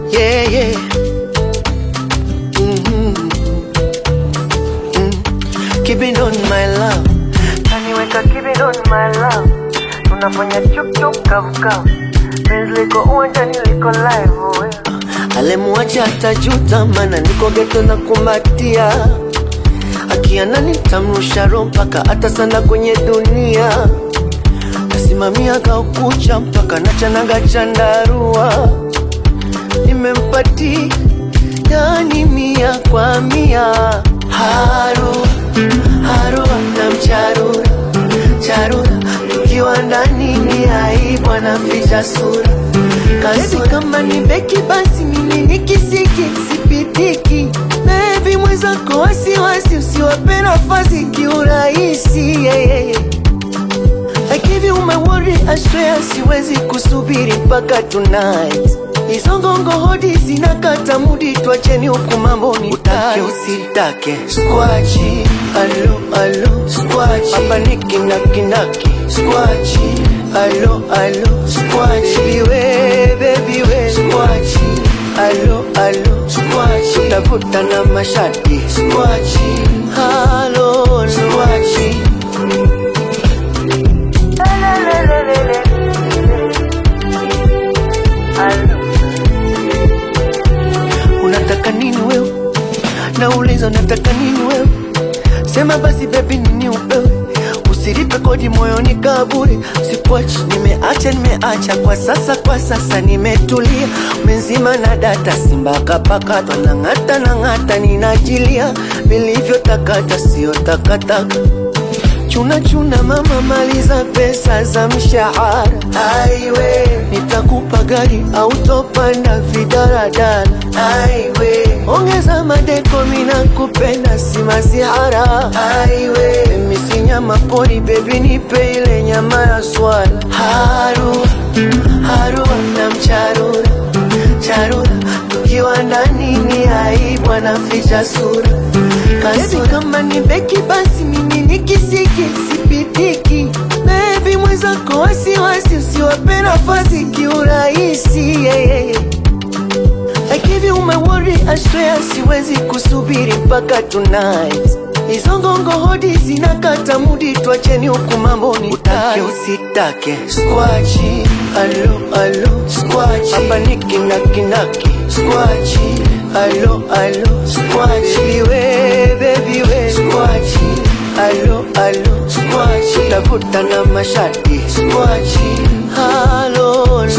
yeah, yeah. Mhm. Mm. Keep it on my love. Kaniweka keep it on my love, tunafanya chuk chuk kavu kavu, penzi liko uwanjani liko live we. Alemwacha atajuta, mana niko geto na kumbatia. Akiana nitamrusha roho mpaka hata sana kwenye dunia. Nasimamia kaukucha mpaka nachanaga chandarua. Nimempatia yani mia kwa mia. Haru haru na mcharura charura, tukiwa ndani ni aibu, anaficha sura kasura. Kama ni beki basi mimi ni kisiki, sipitiki Baby mwenzako wasiwasi, usiwape nafasi kiurahisi yeah, yeah, yeah. I give you my word, I swear siwezi kusubiri mpaka tonight. Hizo ngongo hodi zinakata mudi, twacheni huku mambo ni utake usitake. Squachi, alo alo, squachi, hapa ni kinakinaki. Squachi, alo alo, squachi, we baby we. Squachi, alo alo, squachi, tafuta na mashati. Squachi, alo alo, squachi. Lelelelelele. Alo. Unataka nini wewe? Nauliza unataka nini wewe? Sema basi baby nini upewe Usilipe kodi moyoni kaburi Sikuachi, nimeacha nimeacha Kwa sasa kwa sasa nimetulia Menzima na data simba kapakatwa Nang'ata nang'ata ninajilia Vilivyotakata sio takataka Chuna chuna mama, maliza pesa za mshahara. Aiwe, nitakupa gari au topanda vidaradala. Aiwe, ongeza madeko, mina kupenda si masihara. Aiwe, mimi si nyama pori, baby nipe ile nyama ya swala. Haru haru na mcharura charura, tukiwa ndani ni aibu, anaficha sura kasura. Kama ni beki basi mimi ni kisiki, sipitiki Baby mwenzako wasiwasi, usiwape nafasi kiurahisi yeah, yeah, yeah. I give you my word, I swear siwezi kusubiri mpaka tonight. Hizo ngongo hodi zinakata mudi, twacheni huku mambo ni utake usitake. Squachi, alo alo, squachi, hapa ni kinakinaki. Squachi, alo alo, squachi, we baby we. Squachi, alo alo, squachi, tafuta na mashati. Squachi, alo alo,